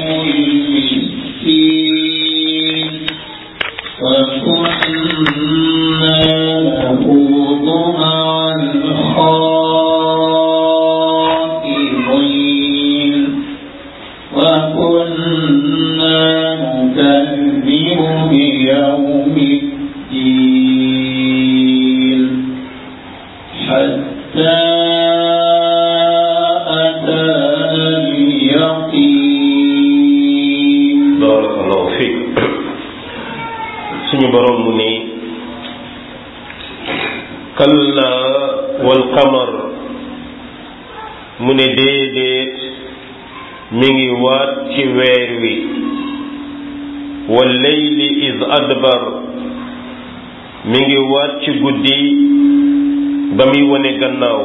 المسكين وكنا نخوض مع الخائضين وكنا نكذب بيوم الدين حتى أتانا اليقين barakallahu fiik suñu borom mu ne kalla wal qamar mu ne déedéet mi ngi waat ci weer wi wal layli iz adbar mi ngi waat ci guddi ba muy wane gannaaw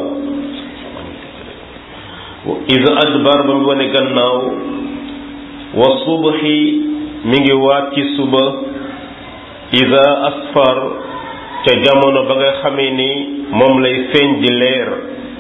iz adbar ba muy wane gannaaw wa subhi mi ngi waat ci suba ida asfar ca jamono ba nga xamee ni moom lay feeñ di leer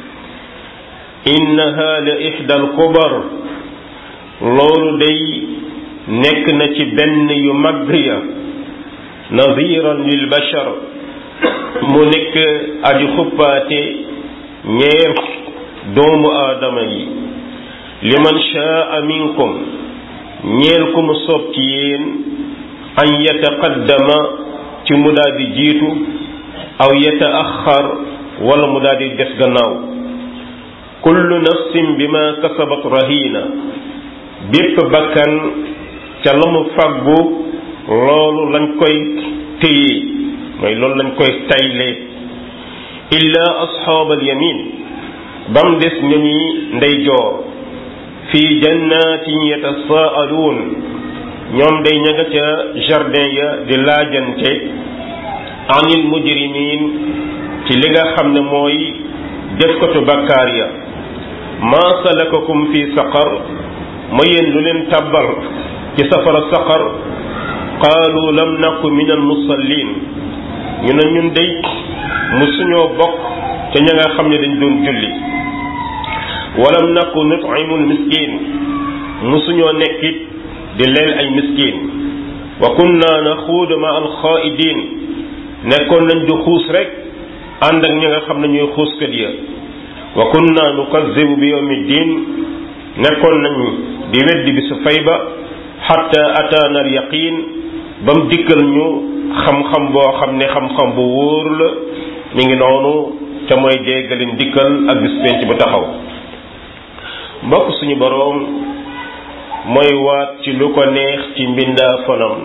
innaha la ixdal kubar loolu day nekk na ci benn yu mag ya nadiran lil bashar mu nekk aju xuppaate ñeer doomu aadama yi liman shaa minkum ñeel ku mu soob ci yéen an yataqaddama ci mu daal di jiitu aw yataaxar wala mu daal di des gannaaw kullu nafsin bima kasabat rahina bépp bakkan ca la mu fàggu loolu lañ koy téye mooy loolu lañ koy tayle illa asxaab al yamin bam des ñañi ndeyjoor fi jannatin yatasaaluun ñoom day ña nga ca jardin ya di laajante anil mujrimin ci li nga xam ne mooy defkatu bakkaar ya maa salakakum fi saqar ma yéen lu leen tàbbal ci safara saqar qaalu lam naku min al musallin ñu ne ñun day musuñoo bokk ca ña nga xam ne dañ doon julli walam naku nut'imul miskin musuñoo nekkit di leel ay miskin wa kunna naxuudu ma al xaaidin nekkoon nañ di xuus rek ànd ak ñi nga xam ne ñooy xuuskat ya wa kunna nukazibu bi yawmi din nekkoon nañ di weddi bi su fay ba xatta ataana al yaqin ba mu dikkal ñu xam-xam boo xam ne xam-xam bu wóor la mi ngi noonu ca mooy déggalin dikkal ak bis penc ba taxaw mbokk suñu boroom mooy waat ci lu ko neex ci mbindaa fanam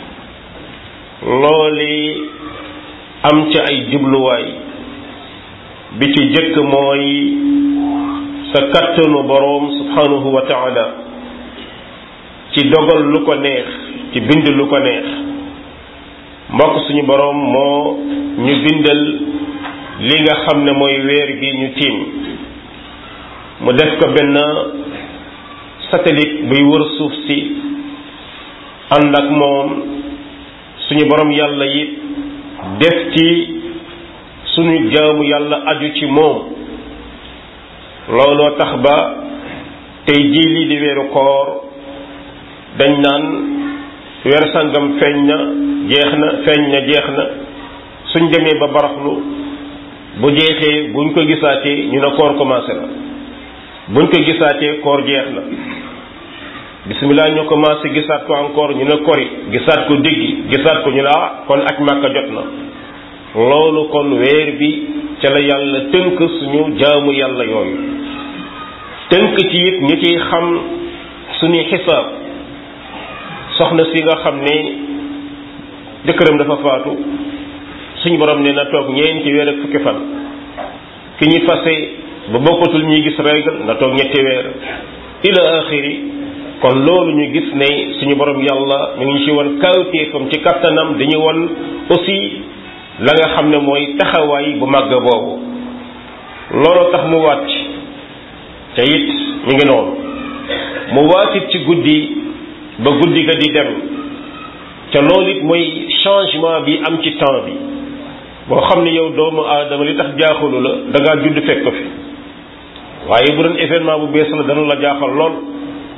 looli am ca ay jubluwaay bi ci jëkk mooy sa kattanu boroom subhanahu wa taala ci dogal lu ko neex ci bind lu ko neex mbokk suñu boroom moo ñu bindal li nga xam ne mooy weer gi ñu tiim mu def ko benn satellite buy wër suuf si ànd ak moom suñu borom yàlla it def ci suñu jaamu yàlla aju ci moom looloo tax ba tey jii lii di weeru koor dañ naan weer sangam feeñ na jeex na feeñ na jeex na suñ demee ba baraxlu bu jeexee buñ ko gisaatee ñu ne koor commencé na buñ ko gisaatee koor jeex na bisimilah ñu commencé gisaat ko encore ñu ne kori gisaat ko diggi gisaat ko ñu ne ah kon aj màkka jot na loolu kon weer bi ca la yàlla tënk suñu jaamu yàlla yooyu tënk ci it ñu ciy xam suñuy xisaab soxna si nga xam ne jëkkëram dafa faatu suñu borom ne na toog ñeenti weer ak fukki fan ki ñu fase ba bokkatul ñuy gis règle na toog ñetti weer ila axiri kon loolu ñu gis ne suñu borom yàlla ñu ngi ci won kawtéefam ci kattanam dañu won aussi la nga xam ne mooy taxawaay bu màgg boobu looloo tax mu wàcc te it ñu ngi noonu mu waatit ci guddi ba guddi ga di dem te loolu it mooy changement bi am ci temps bi boo xam ne yow doomu aadama li tax jaaxalu la da ngaa judd fekk ko fi waaye bu doon événement bu bees la dana la jaaxal lool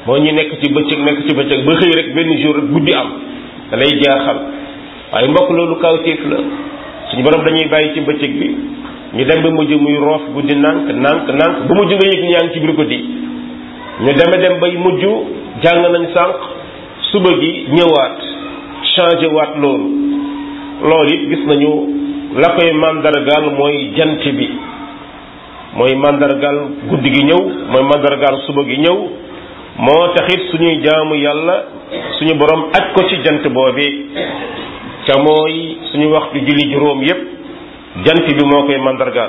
moo ñu nekk ci bëccëg nekk ci bëccëg ba xëy rek benn jour rek guddi am da lay jaaxal waaye mbokk loolu kawtéef la suñu borom dañuy bàyyi ci bëccëg bi ñu dem ba mujj muy roof guddi nànk nànk nànk ba mujj nga yëg ni yaa ngi ci biir guddi ñu deme dem bay mujj jàng nañ sànq suba gi ñëwaat changé waat loolu loolu it gis nañu la koy màndargaal mooy jant bi mooy màndargaal guddi gi ñëw mooy màndargaal suba gi ñëw moo taxit suñuy jaamu yàlla suñu borom aj ko ci jant boobee ca mooy suñu waxtu julli juróom yépp jant bi moo koy màndargaal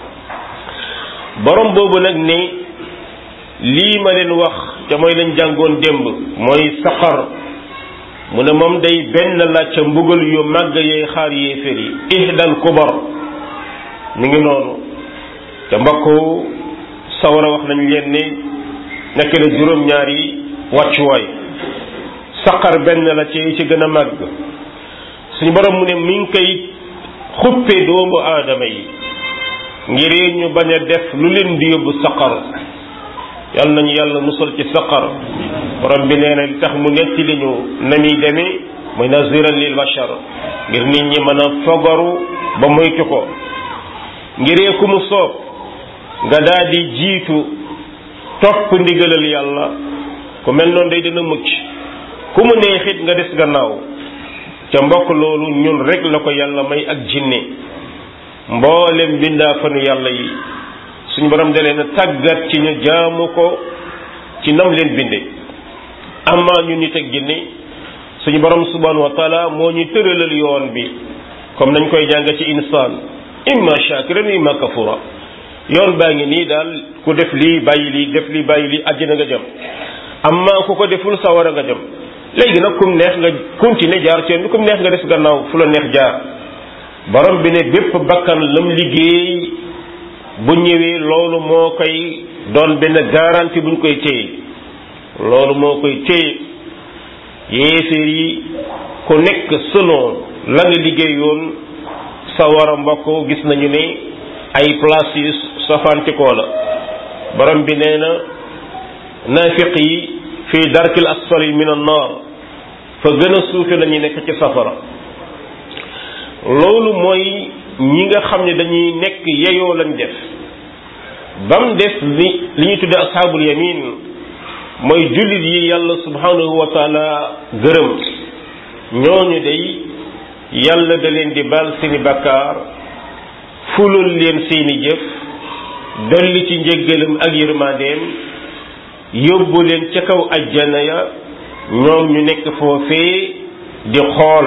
borom boobu nag ne lii ma leen wax ca mooy lañ jàngoon démb mooy saqar mu ne moom day benn la ca mbugal yu màgg yee xaar yéeféer yi ihdal kubar mi ngi noonu te mbokk sawara wax nañ leen ne nekk la juróom-ñaari wàccuwaay saqar benn la ci ci gën a màgg suñu borom mu ne mi ngi koy xuppe doomu aadama yi ngir ñu bañ a def lu leen di yóbbu saqar yàlla nañu yàlla musal ci saqar borom bi nee na li tax mu netti li ñu na muy demee mooy naziran lil bashar ngir nit ñi mën a fogaru ba moytu ko ngiree ku mu soob nga daal di jiitu topp ndigalal yàlla ku mel noonu day dina mucc ku mu neexit nga des gannaaw ca mbokk loolu ñun rek la ko yàlla may ak jinne mboolem bindaa fanu yàlla yi suñu borom da leen a tàggat ci ñu jaamu ko ci nam leen binde amaa ñu nit ak jinne suñu borom subhanahu wa taala moo ñu tëralal yoon bi comme nañ koy jàng ci insaan imma shakiran imma kafura yoon baa ngi nii daal ku def lii bàyyi lii def lii bàyyi lii àjjana nga jëm amaa ku ko deful sawara nga jëm léegi nag kum neex nga continuer jaar ci yoon bi kum neex nga des gannaaw fu la neex jaar borom bi ne bépp bakkan lam liggéey bu ñëwee loolu moo koy doon benn garantie buñ koy téye loolu moo koy téye yéeféer yi ku nekk selon la nga liggéeyoon sa war a mbokk gis nañu ne ay place yu sofantikoo la borom bi nee na naafiq yi fii darkil asfali min an naar fa gën a suufe la ñuy nekk ci safara loolu mooy ñi nga xam ne dañuy nekk yeyoo lañ def ba mu des li li ñuy tudde ashaabul yamin mooy jullit yi yàlla subhanahu wa taala gërëm ñooñu day yàlla da leen di baal seeni bakkaar fulul leen seeni jëf dolli ci njéggalam ak yërmandeem yóbbu leen ca kaw ajjana ya ñoom ñu nekk foofee di xool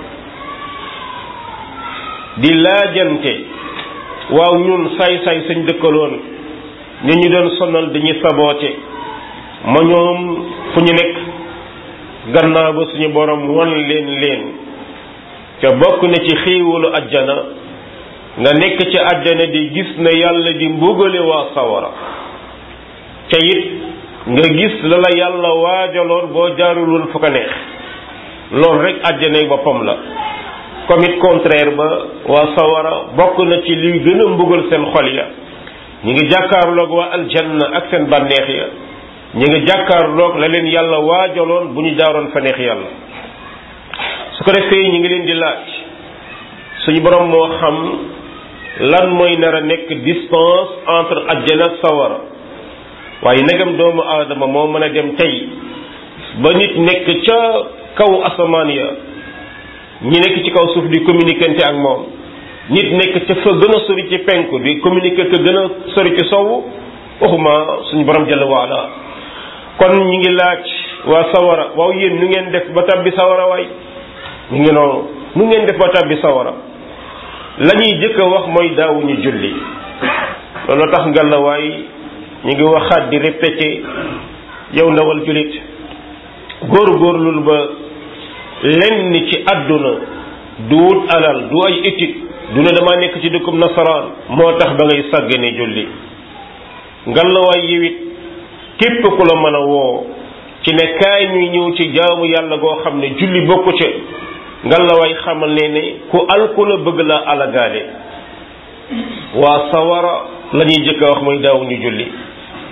di laajante waaw ñun saay-saay sañ dëkkaloon ñu ñu doon sonal dañuy saboote ma ñoom fu ñu nekk gannaaw ba suñu borom won leen leen te bokk na ci xiiwalu ajjana nga nekk ci ajjana di gis na yàlla di mbugale waa sawara te it nga gis la la yàlla waajaloon boo jaaruloon fu ko neex loolu rek ajjanay boppam la comme it contraire ba waa sawara bokk na ci liy gën a mbugal seen xol ya ñi ngi jàkkaarloog waa aljanna ak seen bànneex ya ñi ngi jàkkaarloog la leen yàlla waajaloon bu ñu jaaroon fa neex yàlla su ko defee ñi ngi leen di laaj suñu borom moo xam lan mooy nar a nekk distance entre ajjana ak sawara waaye negam doomu aadama moo mën a dem tey ba nit nekk ca kaw asamaan ya ñi nekk ci kaw suuf di communiquer ak moom nit nekk ca fa gën a sori ci penku di communiquer ka gën a sori ci sowu waxuma suñu borom jalla waala kon ñi ngi laaj waa sawara waaw yéen nu ngeen def ba tabbi sawara waay ñu ngi noonu nu ngeen def ba tabbi sawara la ñuy jëkk a wax mooy daawuñu julli loolu tax ngalla waay ñu ngi waxaat di répété yow ndawal jullit góor-góorlul ba lenn ci àdduna du wut alal du ay étude du ne dama nekk ci dëkkub nasaraan moo tax ba ngay sàggane julli ngalawaay yiwit képp ku la mën a woo ci ne kaay ñuy ñëw ci jaamu yàlla goo xam ne julli bokku ca ngalawaay xamal ne ne ku alku la bëgg la alagaale waa sawara la ñuy jëkk a wax mooy daawuñu julli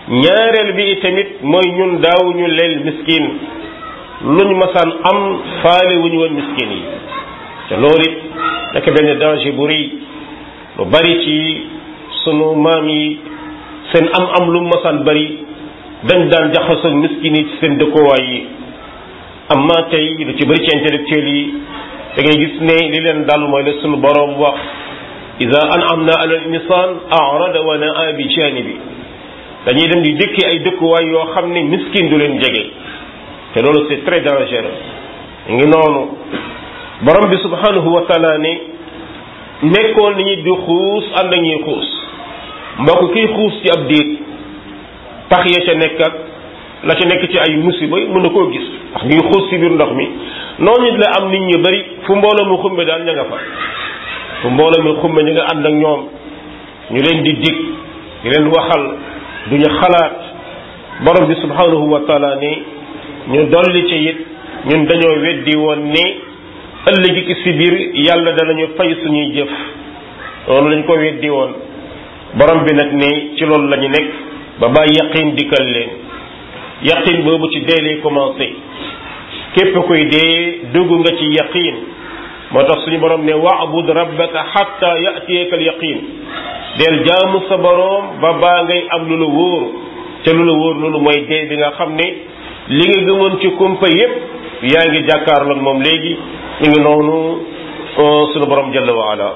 ñaareel bi itamit mooy ñun daawuñu leel miskin luñ masaan am faale wuñu woon miskin yi te loolu it nekk benn danger bu rëy lu bari ci sunu maam yi seen am am lu masaan bari dañ daan jaxasoo miskin yi ci seen dëkkuwaay yi amma tey lu ci bari ci intellectuel yi da ngay gis ne li leen dal mooy la sunu boroom wax ida an'amna ala al-insaan a'rada wa na'a bi janibi dañuy dem di dëkki ay dëkkuwaay yoo xam ne miskin du leen jege te loolu c'est très dangereux ngi noonu borom bi subhanahu wa taala ne nekkoon nañu di xuus ànd ak ñuy xuus mbokk kiy xuus ci ab déeg pax ya ca nekk ak la ca nekk ci ay musiba mën na koo gis ndax ngi xuus ci biir ndox mi noonu la am nit ñu bari fu mbooloo mu xumbe daal ña nga fa fu mbooloo mi xumbe ñu nga ànd ak ñoom ñu leen di dig di leen waxal duñu xalaat borom bi subhanahu wa taala ne ñu dolli ci it ñun dañoo weddi woon ne ëllëgi ci si biir yàlla danañu fay suñuy jëf loolu lañ ko weddi woon borom bi nag ne ci loolu la ñu nekk ba bàyyi yaqin dikkal leen yaqin boobu ci dee lay commencé képp koy dee dugg nga ci yaqin moo tax suñu borom ne wa'bud rabbaka hatta ya'tiyaka al yaqin del jaamu sa borom ba baa ngay am lu la wóor te lu la wóor loolu mooy dee bi nga xam ne li nga gëmoon ci kumpa yépp yaa ngi jàkkaarloog moom léegi ñu ngi noonu sunu borom jalla wa ala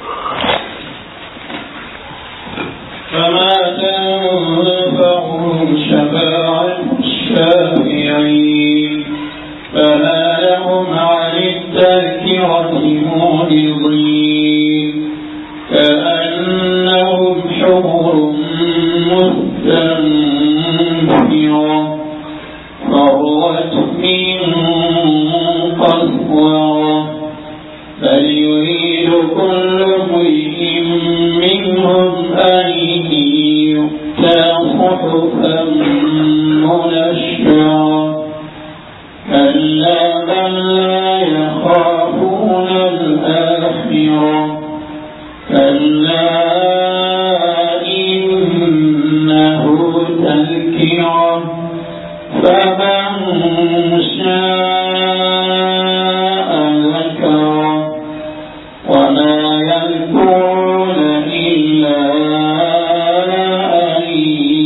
فما تنفعهم شفاعة الشافعين فما لهم عن التذكرة معرضين كأنهم حمر مستنفرة فرت من قسورة بل يريد كل امرئ منهم أن يؤتى صحفا منشرة كلا بل لا يخافون الآخرة كلا إنه تذكرة فمن شاء ذكره وما يذكرون إلا أن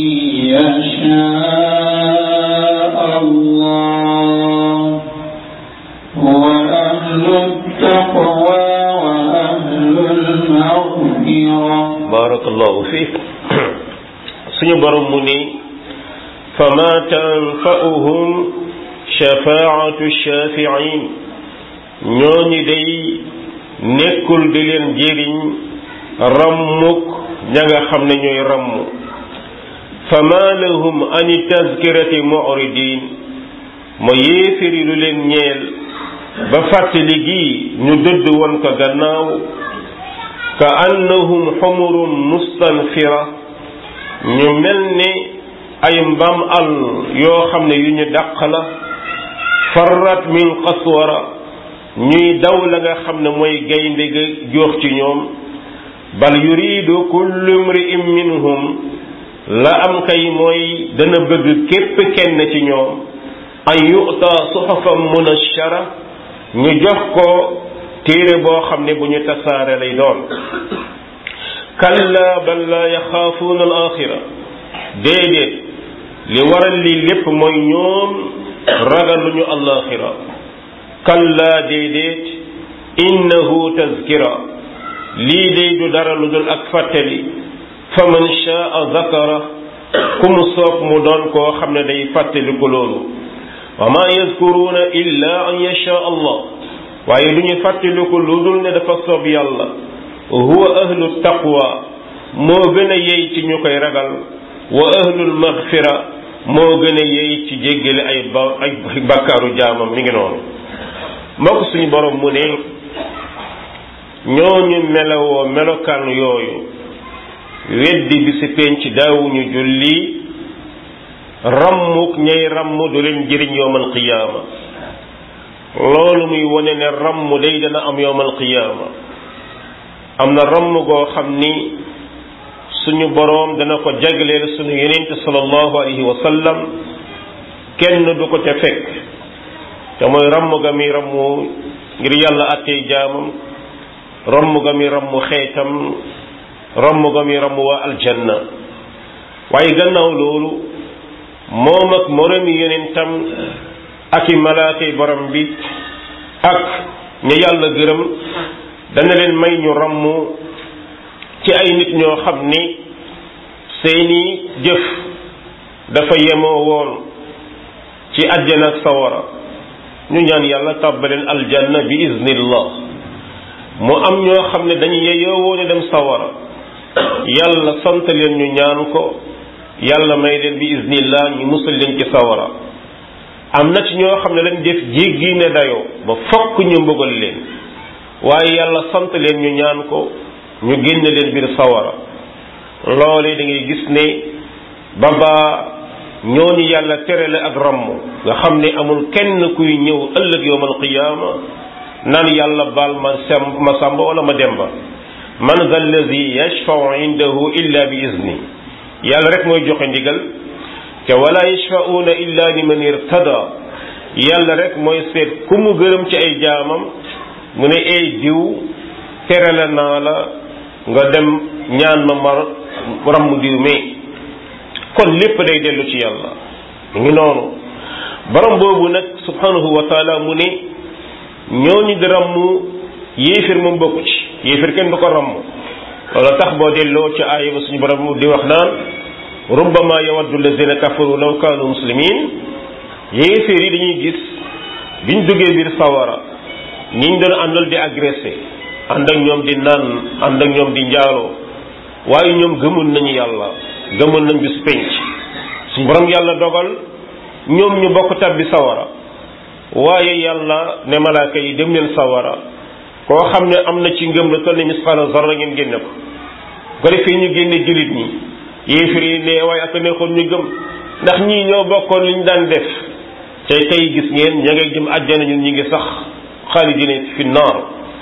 يشاء الله هو أهل التقوى وأهل المغفرة barakallahu fiik suñu borom mu ni fama tanfa'uhum shafaa'atu shafi'in ñooñu day nekkul di leen jëriñ rammuk ña nga xam ne ñooy ramm fama lahum ani tazkirati mu'ridin ma yéefiri lu leen ñeel ba fàttali gi ñu dëdd woon ko gannaaw ka annahum xumurun mustanfira ñu mel ni ay mbaam àll yoo xam ne yu ñu dàq la farrat min qaswara ñuy daw la nga xam ne mooy gaynde ga joox ci ñoom bal yuridu kullu imri'in minhum la am kay mooy dana bëgg képp kenn ci ñoom an yu'ta suhufan munashshara ñu jox ko téere boo xam ne bu ñu tasaare lay doon kalla bal la yaxaafuuna al axira déedéet li waral lii lépp mooy ñoom ragaluñu alaxira kalla déedéet innahu tazkira lii day du dara lu dul ak fàttali fa man shaa zakara ku mu soob mu doon koo xam ne day fàttali ko loolu wa ma yazkuruuna illa an yasha allah waaye du ñu fàttaliku lu dul ne dafa soob yàlla huwa ahlu taqwa moo gën a yey ci ñu koy ragal wa ahlul maghfira moo gën a yey ci jéggale ay ba ay bakkaaru jaamam mi ngi noonu mbokk suñu borom mu ne ñooñu melowoo melokaan yooyu weddi bi si penc daawuñu julli rammuk ñay ramm du leen jëriñ yowmal qiyaama loolu muy wone ne ramm day dana am yowmal qiyaama am na ramm goo xam ni suñu boroom dana ko jagleel suñu yenente sallallahu alayhi wa sallam kenn du ko ca fekk te mooy ramm ga mi rammu ngir yàlla attey jaamam ramm ga mi rammu xeetam ramm ga mi rammu waa aljanna waaye gannaaw loolu moom ak moromi yonentam ak i malaakay borom bi ak ña yàlla gërëm dana leen may ñu ramm ci ay nit ñoo xam ni seeni jëf dafa yemoo woon ci àjjana ak sawara ñu ñaan yàlla tàbbaleen aljanna bi iznillah mu am ñoo xam ne dañu yeyoo woon dem sawara yàlla sant leen ñu ñaan ko yàlla may leen bi iznillah ñu musal leen ci sawara am na ci ñoo xam ne lañ def jéggi ne dayoo ba fokk ñu mbugal leen waaye yàlla sant leen ñu ñaan ko ñu génn leen biir sawara loole da ngay gis ne baba ñooñu yàlla terale ak ramm nga xam ne amul kenn kuy ñëw ëllëg yowmal qiyaama naan yàlla baal ma sem ma sàmba wala ma demba man za allazi yashfau indahu illa bi izni yàlla rek mooy joxe ndigal te wala yashfauna illa liman irtada yàlla rek mooy seet ku mu gërëm ci ay jaamam mu ne ay diw terale naa la nga dem ñaan ma mar ramm diw mee kon lépp day dellu ci yàlla mu ngi noonu borom boobu nag subhanahu wa taala mu ne ñooñu di ramm yéefir moom bokku ci yéefir kenn du ko ramm loolu tax boo delloo ci aaya ba suñu borom di wax naan rubbama yawaddu allazina kafaru law kaanu muslimin yéefir yi dañuy gis biñ duggee biir sawara ñiñ doon àndal di agressé ànd ak ñoom di naan ànd ak ñoom di njaaloo waaye ñoom gëmul nañu yàlla gëmul nañ bis penc suñu borom yàlla dogal ñoom ñu bokk tabbi sawara waaye yàlla ne malaaka yi dem leen sawara koo xam ne am na ci ngëm la toll ni misqaala zarra ngeen génne ko ko defee ñu génne jullit ñi yéefir yi ne waaye ak neexoon ñu gëm ndax ñii ñoo bokkoon li ñu daan def tey tey gis ngeen ña ngay jëm àjjana ñun ñi ngi sax xaalidina fi naar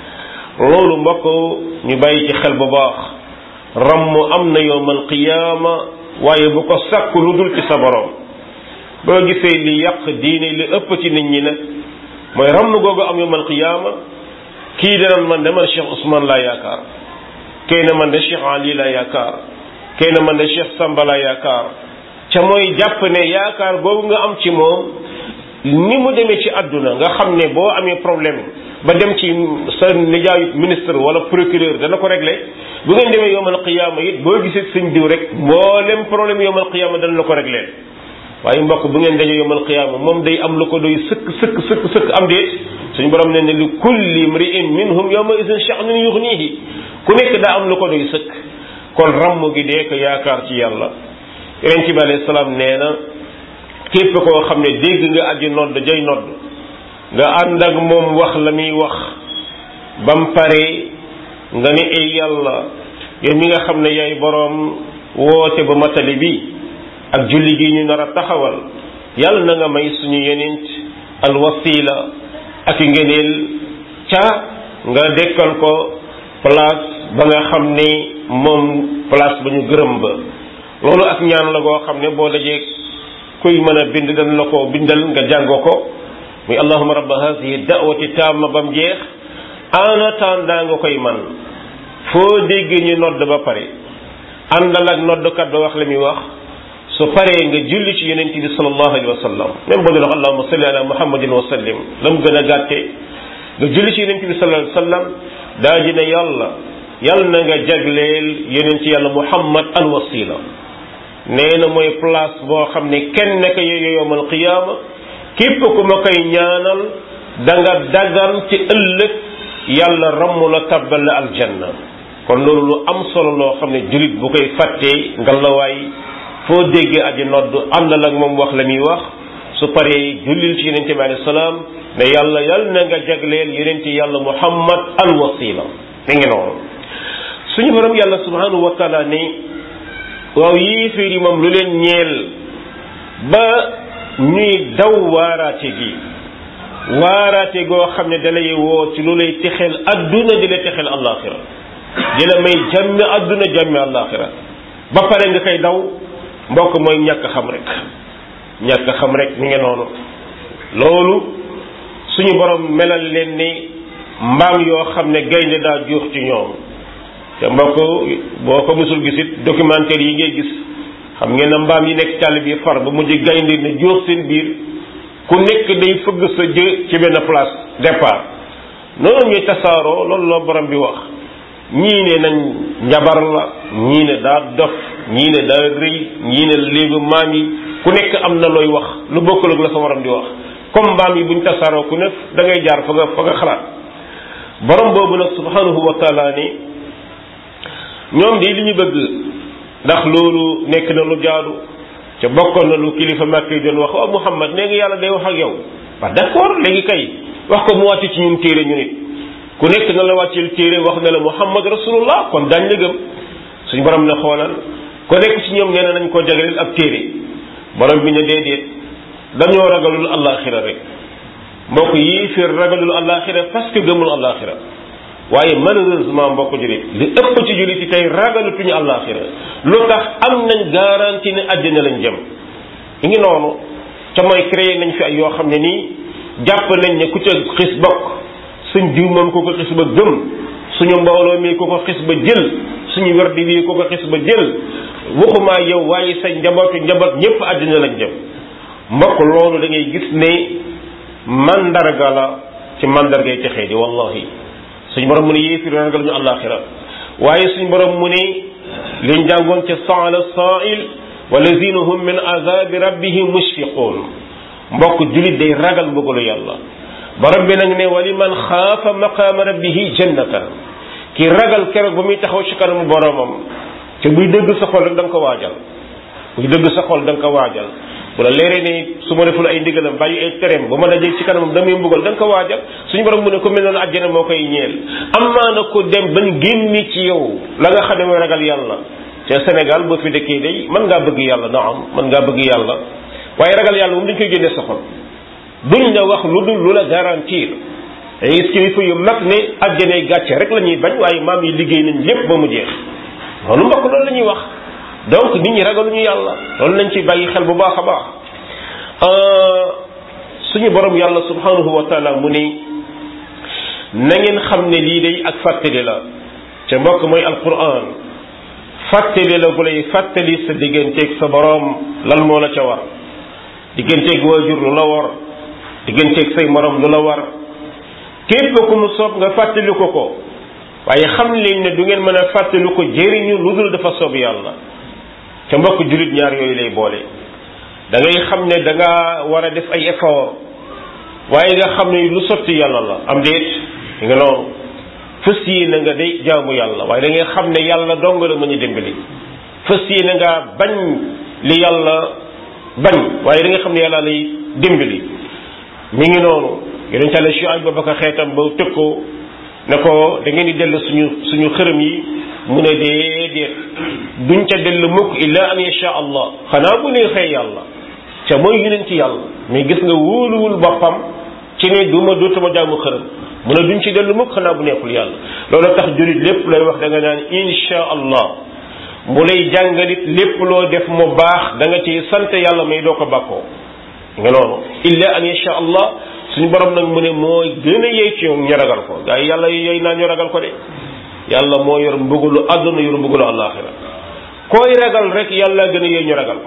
loolu mbokk ñu bàyyi ci xel bu baax ramm am na yowmal qiyaama waaye bu ko sàkku lu dul ci sa borom boo gisee li yàq diine li ëpp ci nit ñi nag mooy ramm googu am yowmal qiyaama kii danaan man de man Cheikh Ousmane laa yaakaar kee na man de Cheikh Ali laa yaakaar kee na man de Cheikh Samba laa yaakaar ca mooy jàpp ne yaakaar googu nga am ci moom ni mu demee ci àdduna nga xam ne boo amee problème ba dem ci sa nijaayu ministre wala procureur dana ko réglé bu ngeen demee yowmal qiyaama it boo gisee sëñ diw rek mboolem problème yowmal qiyaama dana la ko réglé waaye mbokk bu ngeen dajee yowmal qiyaama moom day am lu ko doy sëkk sëkk sëkk sëkk am déet suñu borom ne ne li kulli mri'in minhum yawma idin sha'nun yughnihi ku nekk daa am lu ko doy sëkk kon ramm gi dee ko yaakaar ci yàlla yonent bi alayhi salaam nee na képp koo xam ne dégg nga aji nodd jay nodd nga ànd ak moom wax la muy wax bam pare nga ne ay yàlla yow mi nga xam ne yaay boroom woote ba matali bi ak julli gi ñu nar a taxawal yàlla na nga may suñu yenent al wasila ak ngeneel ca nga dekkal ko place ba nga xam ne moom place ba ñu gërëm ba loolu ak ñaan la goo xam ne boo dajee kuy mën a bind dañ la ko bindal nga jàngoo ko muy allahuma rabba hadihi da'wati tamma bam jeex en attendant nga koy man foo déggee ñu nodd ba pare àndal ak noddkat ba wax la muy wax su paree nga julli ci yonent bi sallallahu alayhi wa sallam même boo doon wax allahuma salli ala muhammadin wa sallim la mu gën a gàtte nga julli ci yonent bi sallallahu alayhi wa sallam daa ji ne yàlla yàlla na nga jagleel yonent yàlla muhammad al wasila nee na mooy place boo xam ne kenn nekk yooyu yowmal qiyaama képp ku ma koy ñaanal da nga dagan ci ëllëg yàlla ramm la tabbal la aljanna kon loolu lu am solo loo xam ne jullit bu koy fàttee ngalawaay foo déggee aji nodd àndal ak moom wax la muy wax su paree jullil ci yonente bi alayhi salaam ne yàlla yàlla na nga jagleel yonente yàlla muhammad al wasila mi ngi noonu suñu borom yàlla subhanahu wa taala ne waaw yéeféer yi moom lu leen ñeel ba ñuy daw waaraate gi waaraate goo xam ne dalay woo ci lu lay texeel adduna di la texeel àllaaxira di la may jàmmi adduna jàmmi àllaaxira ba pare nga koy daw mbokk mooy ñàkk xam rek ñàkk xam rek mi ngi noonu loolu suñu borom melal leen ni mbaam yoo xam ne gaynde daa juux ci ñoom te mbokk boo ko mësul gis it documentaire yi ngay gis xam ngeen na mbaam yi nekk càll bi far ba mujj gaynde ne juux seen biir ku nekk day fëgg sa jë ci benn place départ noonu ñuy tasaaroo loolu la borom bi wax ñii ne nañ njabar la ñii ne daa dof ñii ne daa rëy ñii ne léegi maam yi ku nekk am na looy wax lu bokkul ak la sa waram di wax comme mbaam yi buñ tasaaroo ku nekk da ngay jaar fa nga fa nga xalaat borom boobu nag subhanahu wa taala ni ñoom de li ñu bëgg ndax loolu nekk na lu jaadu ca bokkoon na lu kilifa màkk yi doon wax waaw Muhammad nee nga yàlla day wax ak yow waaw d'accord léegi kay wax ko mu wàcc ci ñun téere ñu nit ku nekk na la wàcceel téere wax na la Muhammad rasulullah kon daañ la gëm suñu borom ne xoolal ku nekk ci ñoom nee na nañ ko jagleel ab téere borom bi ne déedéet dañoo ragalul àllaaxira rek mbokk yii fiir ragalul àllaaxira parce que gëmul àllaaxira waaye malheureusement mbokk julit li ëpp ci julit yi tey ragalutuñu àllaaxira lu tax am nañ garantie ne àjjana lañ jëm i ngi noonu ca mooy créé nañ fi ay yoo xam ne nii jàpp nañ ne ku ca xis bokk suñ diw moom ku ko xis ba gëm suñu mbooloo mi ku ko xis ba jël suñu werdi bii ku ko xis ba jël waxumaa yow waaye sa njabootu njaboot ñëpp àddina lañ jëm mbokk loolu da ngay gis ne mandarga la ci mandargay texee di wallahi suñu borom mu ne yéefir ragal ñu àllaaxira waaye suñu borom mu ne liñ jàngoon ca saala saail walazina hum min azabi rabbihim mushfiqun mbokk julit day ragal mbugalu yàlla borom bi nag ne wali man xaafa maqaama rabbihi jannatan ki ragal keroog ba muy taxaw ci kanamu boromam te buy dëgg sa xol rek da nga ko waajal buy dëgg sa xol da nga ko waajal bu la leeree ne su ma deful ay ndigalam bàyyi ay tereem ba ma dajee ci kanamam damay mbugal da nga ko waajal suñu borom mu ne ko mel noonu àjjana moo koy ñeel amaa na ko dem bañ génni ci yow la nga xam ne mooy ragal yàlla te Sénégal boo fi dëkkee day mën ngaa bëgg yàlla naam mën ngaa bëgg yàlla waaye ragal yàlla moom dañ koy génne sa xol duñ la wax lu dul lu la garantir ay kilifa yu mag ne àjjanay gàcce rek la ñuy bañ waaye maam yi liggéey nañ lépp ba mu jeex loolu mbokk loolu la ñuy wax donc nit ñi ragaluñu yàlla loolu nañ ci bàyyi xel bu baax a baax suñu borom yàlla subhanahu wa taala mu ni na ngeen xam ne lii day ak fàttali la ca mbokk mooy alquran fàttali la gu lay fàttali sa digganteeg sa borom lan moo la ca war digganteeg waajur lu la war digganteeg say morom lu la war képp ku mu soob nga fàttali ko ko waaye xam leen ne du ngeen mën a fàttali ko jëriñu lu dul dafa soob yàlla te mbokk jullit ñaar yooyu lay boole da ngay xam ne da nga war a def ay effort waaye nga xam ne lu sotti yàlla la am déet nga noonu fës yéene nga day jaamu yàlla waaye da ngay xam ne yàlla dong la mën a dimbali fës yéene nga bañ li yàlla bañ waaye da nga xam ne yàlla lay dimbali mi ngi noonu yonent Yàlla Shuayb ba baka xeetam ba tëg ko ne ko da ngeen di dellu suñu suñu xërëm yi mu ne déedéet duñ ca dellu mukk illa an yasha allah xanaa bu neexee yàlla ca mooy yonent yàlla mais gis nga wóoluwul boppam ci ne duma dootuma jaamu xërëm mu ne duñ ci dellu mukk xanaa bu neexul yàlla loolu tax jurit lépp lay wax da nga naan insha allah mu lay jàngalit lépp loo def mu baax da nga ci sant yàlla may doo ko bàkkoo nga noonu illa an yasha allah suñu borom nag mu ne mooy gën a yey ci ñoom ñu ragal ko gaa yi yàlla yey naa ñu ragal ko de yàlla moo yor mbugulu àdduna yor mbugulu àllaaxira koy ragal rek yàlla gën a yey ñu ragal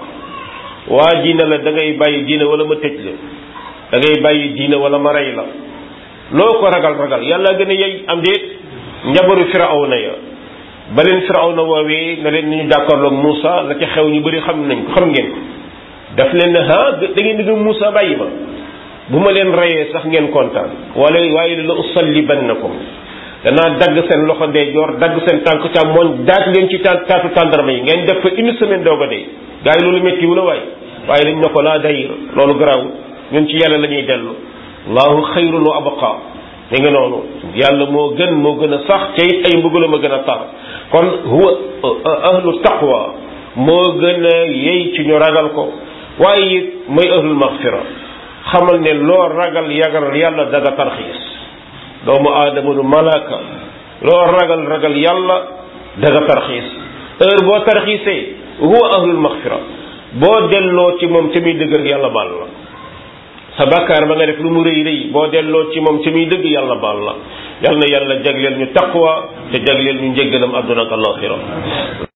ko waa ji ne la da ngay bàyyi diina wala ma tëj la da ngay bàyyi diina wala ma rey la loo ko ragal ragal yàlla gën a yey am déet njabaru firawna ya ba leen firawna woowee na leen ñu jàkkaarloog Moussa la ca xew ñu bëri xam nañ ko xam ngeen ko daf leen ne ah da ngeen di gëm Moussa bàyyi ma bu ma leen reyee sax ngeen kontaan wala waaye la usallibannakum danaa dagg seen loxo ndeyjoor dagg seen tànk càmmoñ daaj leen ci ta taatu tàndarma yi ngeen def fa une semaine doog a dee gars yi loolu métti wu la waay waaye dañ ne ko laa dayir loolu garaawul ñun ci yàlla la ñuy dellu allahu xayrun wa abqa mi ngi noonu yàlla moo gën moo gën a sax ca it ay mbugalam a gën a tar kon huwa ahlu taqwa moo gën a yey ci ñu ragal ko waaye it mooy ahlul maxfira xamal ne loo ragal yagal yàlla daga tarxiis doomu aadama du malaaka loo ragal ragal yàlla daga tarxiis heure boo tarxiisee huwa ahlul maxfira boo delloo ci moom ca muy dëgg rek yàlla baal la sa bàkkaar ba nga def lu mu rëy rëy boo delloo ci moom ca muy dëgg yàlla baal la yal na yàlla jagleel ñu taqwa te jagleel ñu njëggalam àdduna ak alaxira